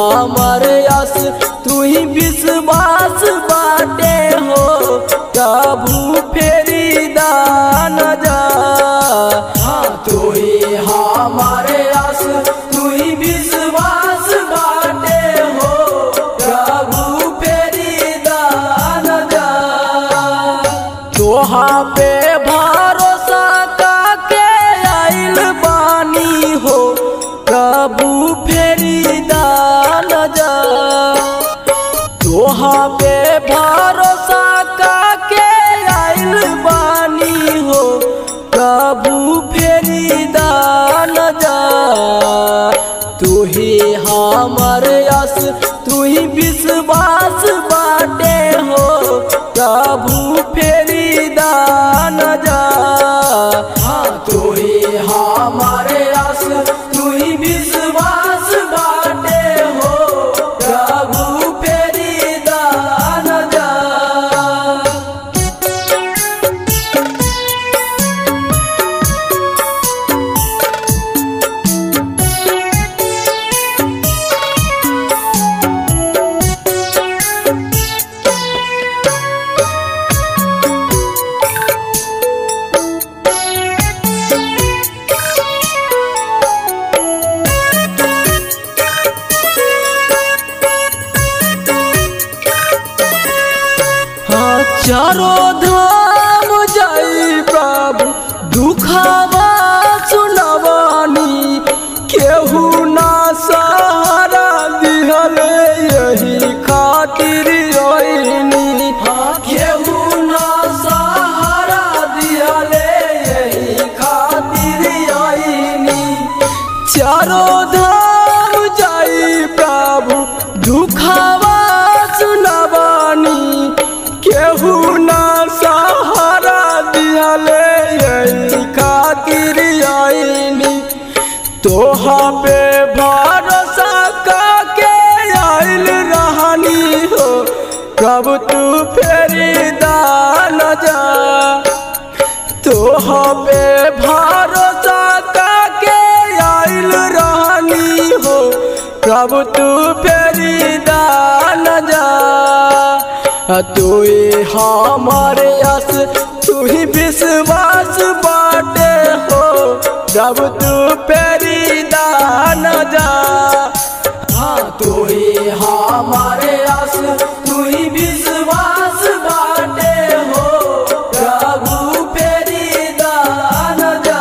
हमर यस तू ही विश्वास बाटे हो प्रभु फेरी दान जा हाँ तू ही हमर यस तू ही विश्वास बाटे हो प्रभु फेरी दान जा तोहा पे भरोसा काके आइल बानी हो प्रभु फेरी दान जा तोहा पे भरोसा काके आइल बानी हो प्रभु फेरी दान जा तू ही हमर यस तू ही विश्वास बाटे हो प्रभु फेरी दान जा हाँ तू ही हमर यस तू ही विश्वास बाटे हो प्रभु फेरी दान जा हाँ चारो धाम जाई प्रभु दुखावा सुनवानी केहू ना सहारा दिहले यही खातिर आईनी हाँ केहू ना सहारा दिहले यही खातिर आईनी चारो धाम जाई प्रभु दुखावा सुनवानी केहू ना सहारा दिहले यही खातिर आईनी तोहा पे भरोसा काके आइल रहनी हो कब तू फेरी दान जा तोहा पे भरोसा काके आइल रहनी हो कब तू फेरी दान जा तू ही हमारे यस तू ही विश्वास बाटे हो जब तू फेरी दान जा हाँ तू ही हमारे यस तू ही विश्वास बाटे हो प्रभु फेरी दान जा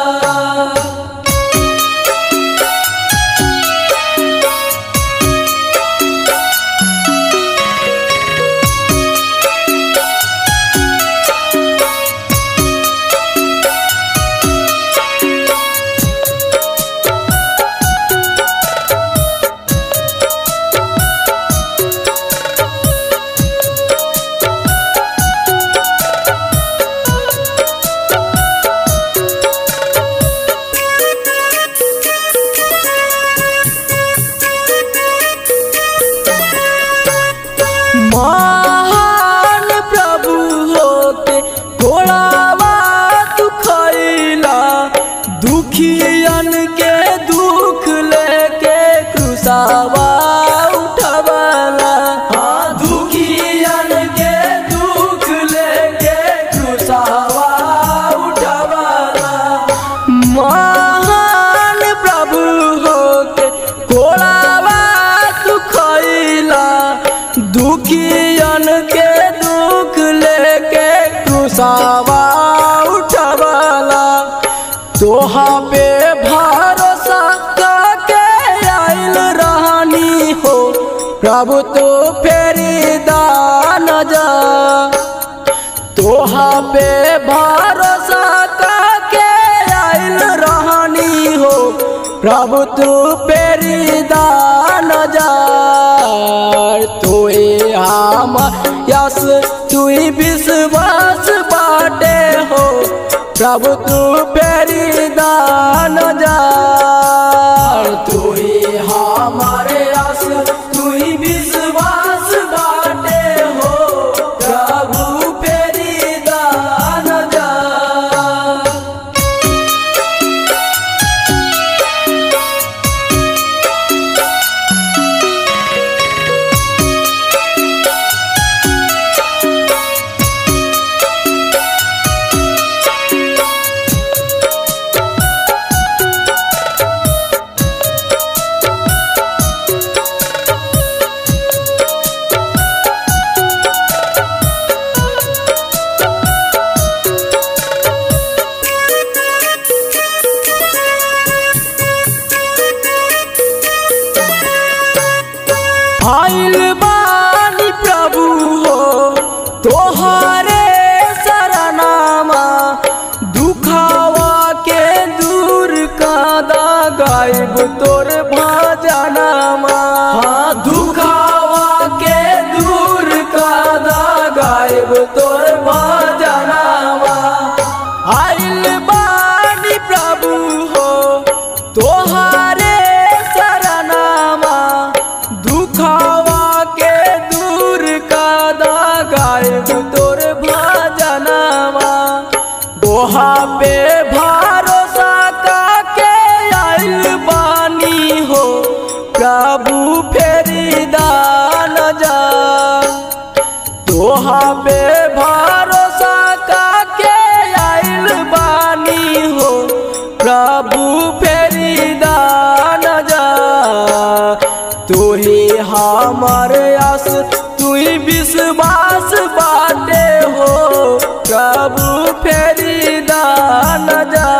महान प्रभु होके घोड़ावा तू खैला दुखियन के दुख लेके क्रूसावा उठवाला हाँ दुखियन के दुख लेके क्रूसावा उठवाला महान प्रभु होके घोड़ावा तू खैला दुखियन के दुख लेके क्रूसावा उठवाला तोहा पे भरोसा काके आइल रहनी हो प्रभु तो फेरी दान जा तोहा पे भरोसा काके आइल रहनी हो प्रभु तू पेरी दान जार तू हम यस तू विश्वास बाटे हो प्रभु तू पेरी दान जार तू हमारे यस तू विश्वास बाटे हो प्रभु फेरी दान जा ही हमर आस तू ही विश्वास बाटे हो प्रभु फेरी दान जा